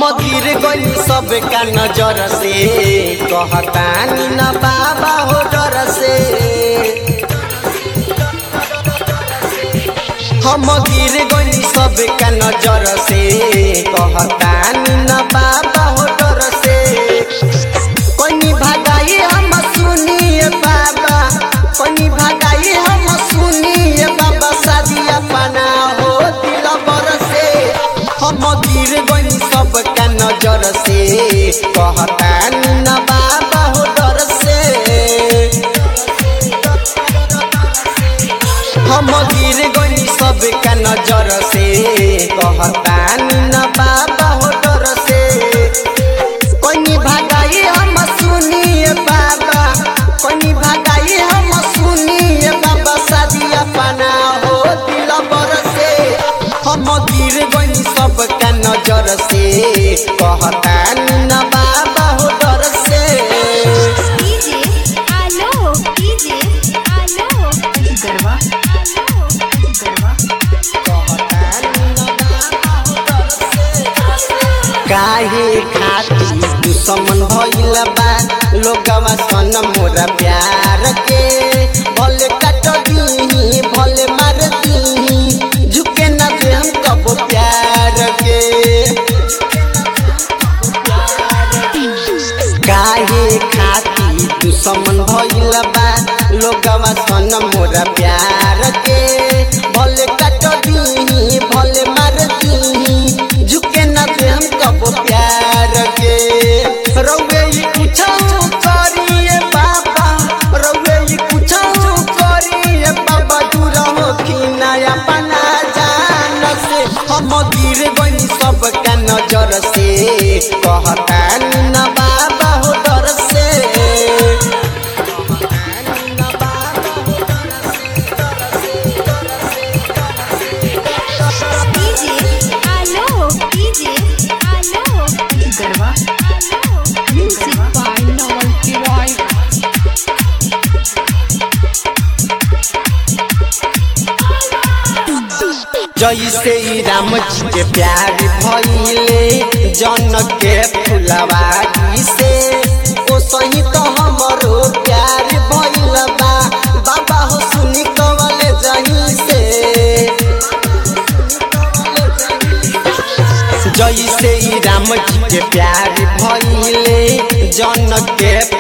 गिर गई सब का नजर से कहतानी न बाबा हो डर से हम गिर गई सब का नजर से कहतानी न बाबा हो डर से कोनी भगाई हम सुनिए बाबा कोनी भगाई हम सुनिए बाबा शादी अपना हो दिल बर से हम गिर गई सब का नजर से कहतानी न बाबा हो डर से हम गिर गई सब का नजर से कहतानी न बाबा हो डर से कोनी भगाई हम सुनिए बाबा कोनी भगाई हम सुनिए बाबा शादी अपना हो दिल बर से हम गिर गई सब का नजर से कहतानी न बाबा हो डर से डीजे आलो डीजे आलो गरबा आलो गरबा काहे खाती दुश्मन भइल बा लोगवा सन मोरा प्यार के भले काट दीही भले मार दीही झुके न दे हम कबो प्यार के काहे खाती दुश्मन भइल बा लोगवा सन मोरा प्यार के भले काट दीही भले मार दीही झुके न दे हम कबो प्यार के रउए ई कुछौ करिए बाबा रउए ई कुछौ करिए बाबा दूर हो कि नया पना जान से हम गिर गई सब का नजर से कहतानी न बाबा हो डर से डीजे आलो डीजे आलो गरबा आलो म्यूजिक बाय नवल किराय जैसे ही राम जी के प्यार भइले जन के फुलवारी से ओ सही तो हमरो प्यार भइल बा बाबा हो सुनी कवले जही से जैसे ही राम जी के प्यार भइले जन के